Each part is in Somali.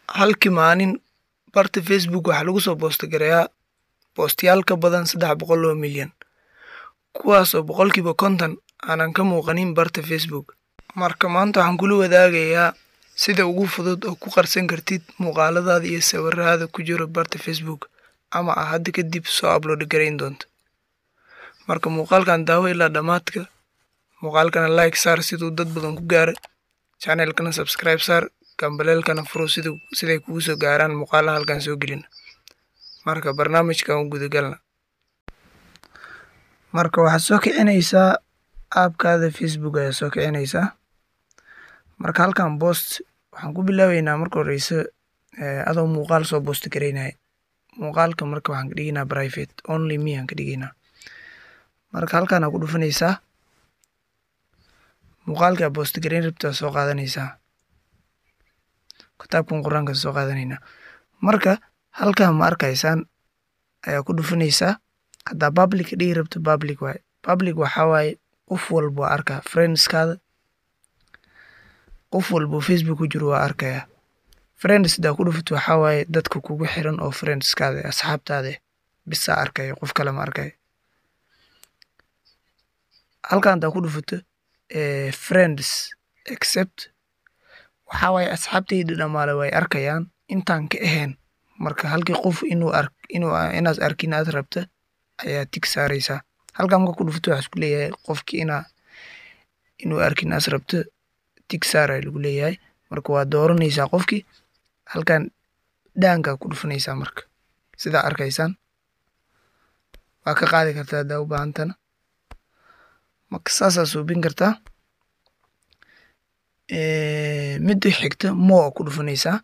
halkii maalin barta facebook waxaa lagu soo boostagareeyaa boostayaal ka badan saddex boqol oo milyan kuwaas oo boqolkiiba konton aanan ka muuqanin barta facebook marka maanta waxaan kula wadaagayaa sida ugu fudud oo ku qarsan kartid muuqaaladaada iyo sawiradaada ku jiro barta facebook ama ah hadda kadib soo upload garayn doonto marka muuqaalkan daawo ilaa dhammaadka muuqaalkana like saar siduu dad badan ku gaara channelkana subscribe saar gambaleelkana furo sida siday kugu soo gaaraan muuqaalaha halkan soo gelina marka barnaamijkan u gudagalna marka waxaad soo kicinaysaa aabkaada facebook ayaa soo kicinaysaa marka halkan boost waxaan ku bilaabeynaa marka horeyse adoo muuqaal soo boost garaynaya muuqaalka marka waxaan ka dhigaynaa private only me aan ka dhigaynaa marka halkan aa ku dhufanaysaa muuqaalkaa boost garayn rabtaa soo qaadanaysaa kitaabkan qur-aanka soo qaadanaynaa marka halkan ma arkaysaan ayaa ku dhufanaysaa haddaa public dhigi rabto public waaye public waxaa waaye qof walba waa arkaa friendskaada qof walba facebook ku jiro waa arkayaa friends hadaa ku dhufato waxaa waaye dadka kugu xiran oo friendskaada asxaabtaada bisaa arkaya qof kale ma arkaya halkan hadaa ku dhufato friends except waxaa waaye asxaabtayda dhamaale way arkayaan intaan ka ahayn marka halkii qof inuu ark inuu inaad arkin aad rabta ayaa tig saaraysaa halkan marka ku dhufato waxaa isku leeyahay qofkii inaa inuu arkin aad rabto tig saar ayaa lagu leeyahay marka waa dooranaysaa qofkii halkan dhaankaa ku dhufanaysaa marka sidaa arkaysaan waa ka qaadi kartaa haddaa u baahantana marka saasaa suubin kartaa midda xigta mo ku dhufanaysaa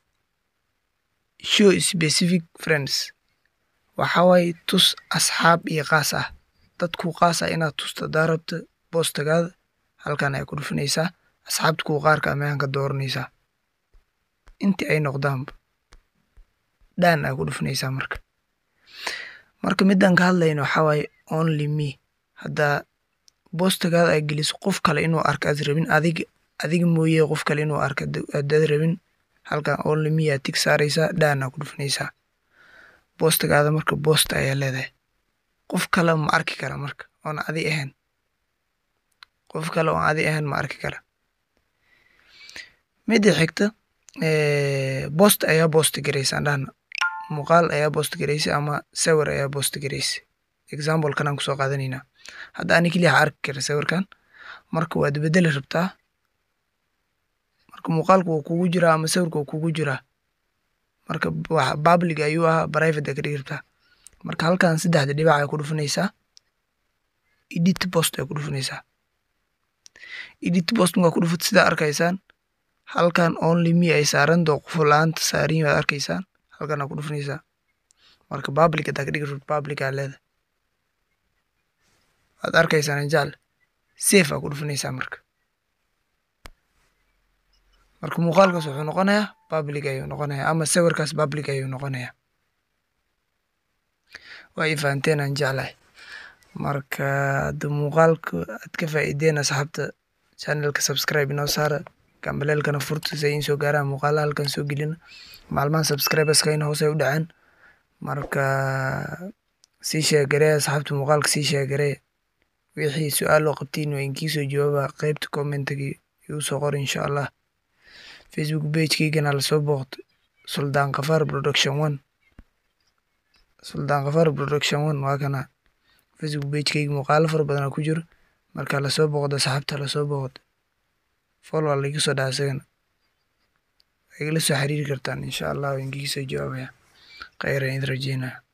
show specific friends waxaa waaye tus asxaab iyo qaas ah dadku qaas ah inaad tusto hadaa rabto boostagaada halkan ayaa ku dhufanaysaa asxaabta kuwa qaarka ameaan ka dooranaysaa intii ay noqdaanba dhaan aa ku dhufanaysaa marka marka midaan ka hadlayno waxaa waaye only me haddaa boostagaada ay geliso qof kale inuu arka aad rabin adiga adiga mooye qof kale inuu arka adaad rabin halkan only me aa tig saaraysaa dhaan aa ku dhufanaysaa boostagaada marka boosta ayaa leedahay qof kale ma arki kara marka oon adi ahayn qof kale oon adi ahayn ma arki kara midda xigta boost ayaa boost garaysaan dhahna muuqaal ayaa boost garaysay ama sawir ayaa boost garaysay example kanaan kusoo qaadanaynaa hadda ani keliya ha arki kara sawirkan marka waad bedeli rabtaa marka muuqaalku wuu kugu jiraa ama sawirka wuu kugu jiraa marka public ayuu ahaa private aa ka dhigi rabtaa marka halkan saddexda dhibac ay ku dhufanaysaa edit post ay ku dhufanaysaa edit post markaa ku dhufat sidaa arkaysaan halkan only me ay saaran doo qof la-aanta saarin waad arkaysaan halkan aa ku dhufanaysaa marka public hadaa ka dhigi rabto public aa leeda waad arkaysaan jaal safe aa ku dhufanaysaa marka marka muuqaalkaas wuxuu noqonayaa public ayuu noqonayaa ama sawirkaas public ayuu noqonayaa waa ii fahanteen aan jeclahay marka hadda muuqaalka aad ka faa'iideen asxaabta channelka subscribe inoo saara gambaleelkana furta si ay in soo gaaraan muuqaalaha halkan soo gelina maalmahan subscriberska in hoose u dhaceen marka sii sheegaree asxaabta muuqaalka sii sheegaree wixii su-aal oo qabtiin waa inkiisoo jawaaba qeybta commentiga igu soo qor insha allah facebook pagekeygana lasoo booqto suldaan kafaar production one suldaan kafaar production one waa kana facebook pagekeyga muuqaalo fara badanaa ku jiro marka lasoo booqdo asxaabta lasoo booqdo follow laiga soo dhaha isagana waa igala soo xiriiri kartaan insha allah waa inkiga soo jawaabaya kheyran idin rajeynaya